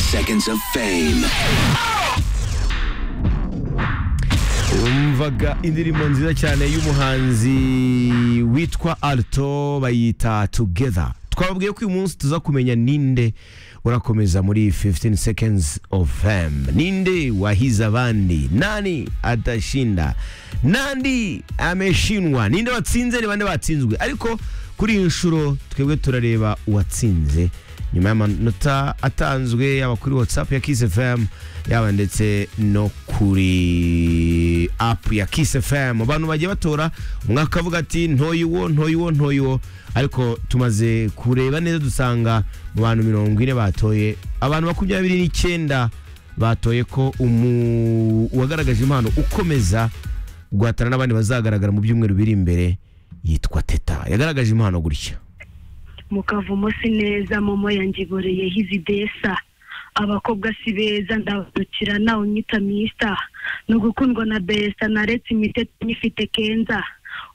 Seconds of Fame. umvaga indirimbo nziza cyane y'umuhanzi witwa alto bayita together twababwiye ko uyu munsi tuza kumenya ninde urakomeza muri 15 seconds of fame ninde wahize abandi nani atashinda nandi ameshinwa ninde watsinze ni bande batsinzwe ariko kuri iyi nshuro twebwe turareba uwatsinze nyuma y'amanota atanzwe yaba kuri whatsapp ya kiss fm yaba ndetse no kuri app ya kiss fm abantu bagiye batora umwe akavuga ati ntoye uwo ntoye uwo ntoye uwo ariko tumaze kureba neza dusanga mu bantu mirongo ine batoye abantu makumyabiri n'icyenda batoye ko umu- uwagaragaje impano ukomeza guhatana n'abandi bazagaragara mu byumweru biri imbere yitwa teta yagaragaje impano gutya mukavumo si neza momo yangiboreye hizi desa abakobwa si beza ndabadukira nawe unyita mista ni ugukundwa na besa naretse imiteto nyifite kenza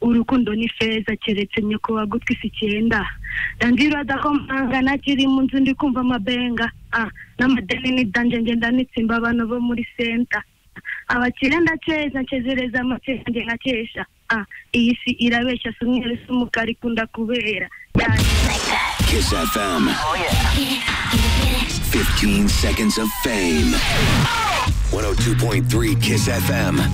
urukundo ni feza keretse nyoko wagutwi si icyenda ndangirada ko mpanga nakiri mu nzu ndi kumva amabenga ah, n'amadeni ni danje ngenda nitsimba abantu bo muri senta abakire ndakeza nkezereza amakenga nkakesha ah, iyi si irabeshya si umweru si umukara ikunda kubera yani Kiss FM. 15 Seconds of Fame. 102.3 Kiss FM.